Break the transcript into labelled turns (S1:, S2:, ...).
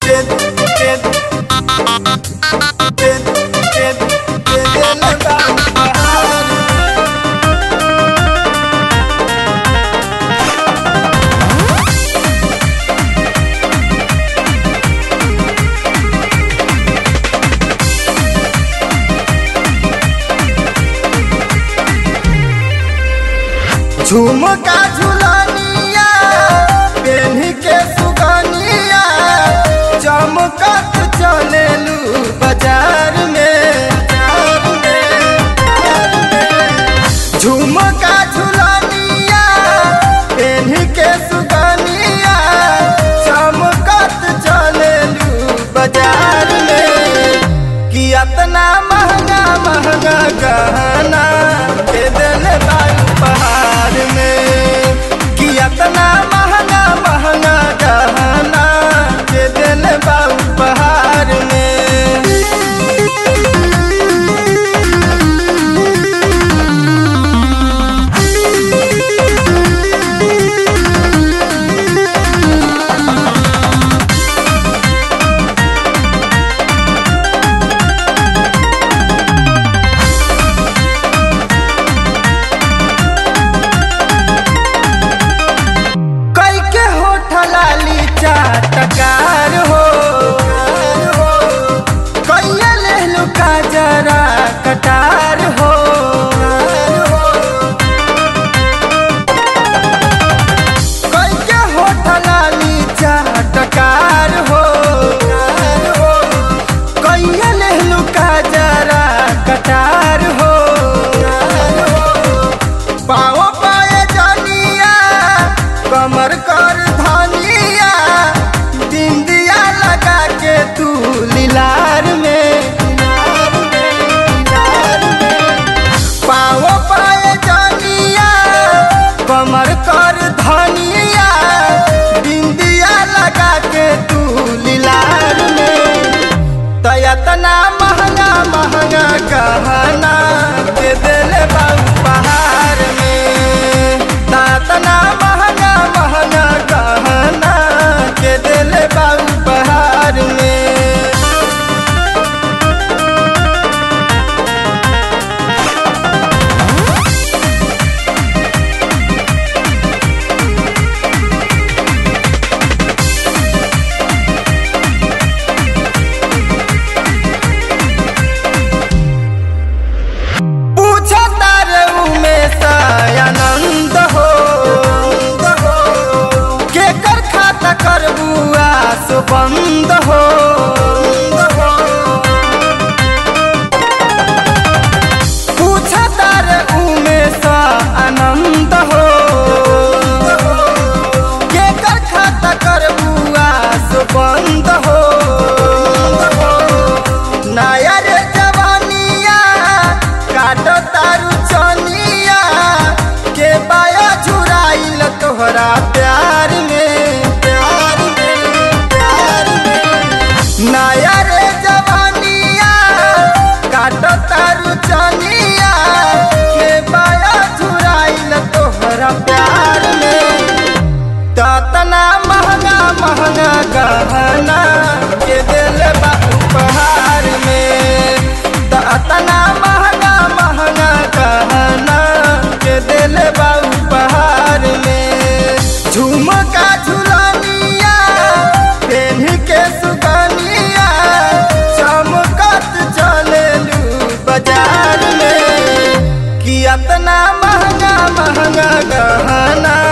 S1: झुमका झुलनिया पेन्ही के सुगनिया चमकत चलेलू बाजार में झुमका झुलनिया पेन्ही के सुगनिया चमकत चलेलू बाजार में कि इतना महंगा महंगा गहना के दिल बारू पहाड़ में कि इतना महंगा महंगा गहना के दिल बारू पहाड़ में कई के होठ लाली चाटकार हो कैया लेलू का जरा कटार हो कई के होठ लाली चाटकार हो कैया लेलू का जरा कटार हो पाओ पाए जानिया कमर कर धनिया बिंदिया लगा के तू लीलार में पाओ पाए जानिया कमर कर धनिया बिंदिया लगा के तू लीलार में तयतना महंगा महंगा गहना के दिल बाबू पहाड़ में ततना महंगा महंगा गहना के दिल बाबू पहाड़ में पूछो तारे उमेश आनंद हो के कर खाता कर बुआ सो बंद हो पूछो तारे उमेश आनंद हो के कर खाता कर बुआ सो बंद हो नया रे जवानिया काटो तारू चनिया के बाया झुराइल तोहरा प्यार में प्यार में प्यार में नया रे जवानिया काटो तारू चनिया के बाया झुराइल तोहरा प्यार में ततना महंगा महंगा गहना के दिल बा उपहार में ततना महंगा महंगा गहना के दिल बा उपहार में झुमका झुलनिया पेन्ही के सुगनिया चमकत चलेलू बाजार में कि इतना महंगा महंगा गहना